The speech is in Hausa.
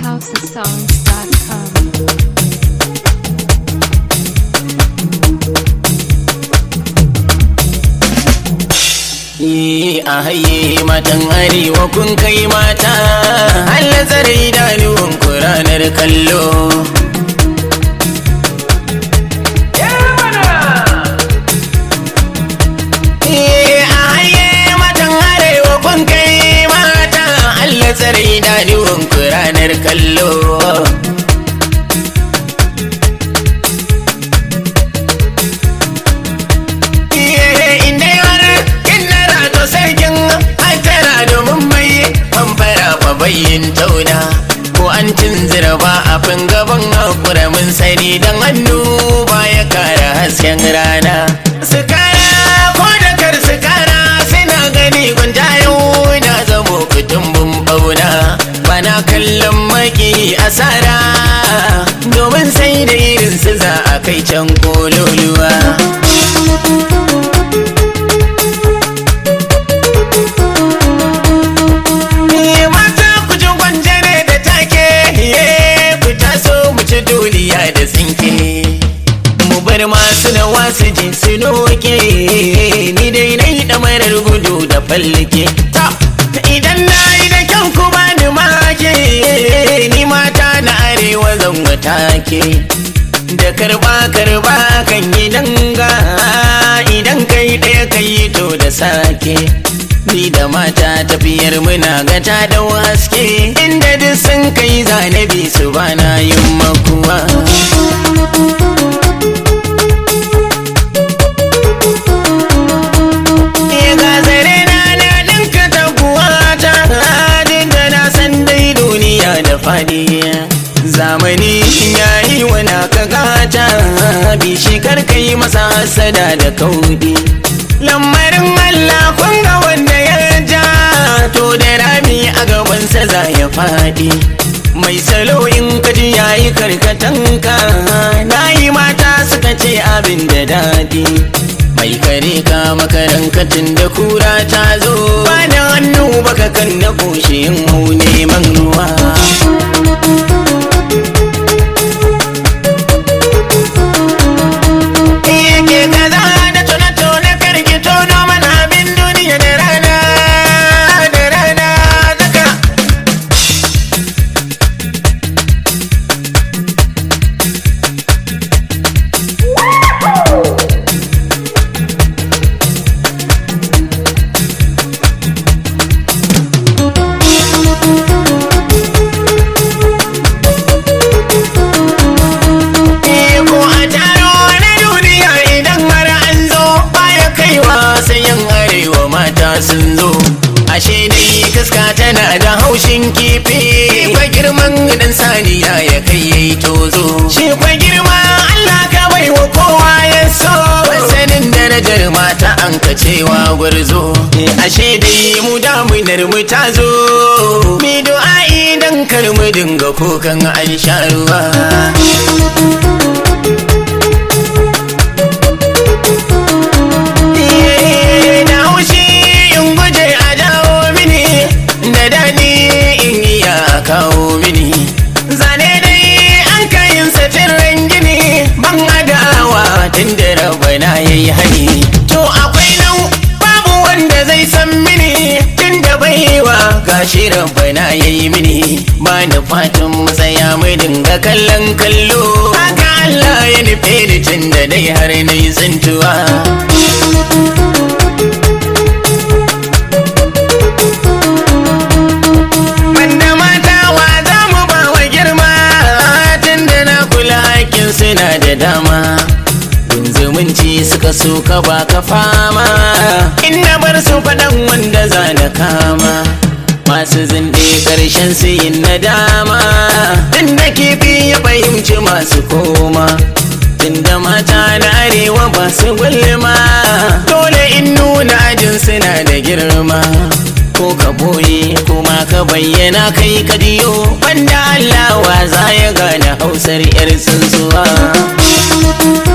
housesongs.com. Yi a haye matan arewa kun kai mata Allah tsare idanuwan ku ranar kallo. Yi a haye matan arewa kun kai mata Allah tsare idanuwan ku ranar kallo. inda har kinnara to sarkin hantara domin mai famfara fa bayyin tauna ko an tunzira ba a fin gaban hakura mun sani dan hannu ba ya kara hasken rana su kara ko da kar su kara suna gani gunta yau na zamo kutumbin bauna bana kallon maki asara domin sai da irin su za a kai can kololuwa Ni mata ku ji gwanjare da take ye ku taso mu ci duniya da tsinke mu bar masu da wasu ji su noke ni dai na yi ɗamarar gudu da fallake ta idan na yi da kyau ku ba ni make ni mata na arewa zan take da karba karba kan yi danga idan kai ɗaya kai to da sake ni da mata tafiyar muna gata da haske inda duk sun kai zanabi su bana yin makuwa ga zare na na ɗinka taguwa ta hadin da na san dai duniya da fadi zamani ya yi wana ka gata bishi karkai masa hasada da kaudi lamarin Allah kun ga wanda ya ja to da rami a gabansa za ya faɗi mai salo in kaji yayi karkatanka na yi mata suka ce abin da daɗi mai kare ka makarankatin da kura ta zo ba da hannu baka kan na kushe yin hau neman ruwa yake kaza da tona-tona karki tono mana abin duniya da rana da rana zaka ko a taro na duniya idan har an zo baya kaiwa sai yan arewa mata sun zo ashe dai kaska tana da haushin kifi kwa girman dan saniya ya kai yayi tozo shi kwa girma Allah ka bai wa kowa ya so sanin darajar mata an ka cewa gwarzo ashe dai mu damunar mu ta zo mi du'a'i dan kar mu dinga kokan an sha ruwa da haushi in guje a jawo mini da daɗi in iya kawo mini zane dai an kayin satirin gini ban adawa tun da rabana ya yi hani to akwai nan babu wanda zai san mini tun da baiwa gashi rabana ya yi mini ba da fatan matsaya mu dinga kallon kallo haka Allah ya nufe ni tun da dai har na yi tsintuwa Banda mata wa za mu ba wa girma tun da na kula hakkin suna da dama. Gun zumunci suka so ka ba ka fama, in na bar su faɗan wanda za na kama. Masu zinde ƙarshen su yin nadama, tun da kifi ya fahimci masu koma. Tunda mata na arewa ba su gulma, dole in nuna ajin suna da girma. ko ka boye kuma ka bayyana kai ka diyo wanda Allah wa za ya gane hausar yar tsuntsuwa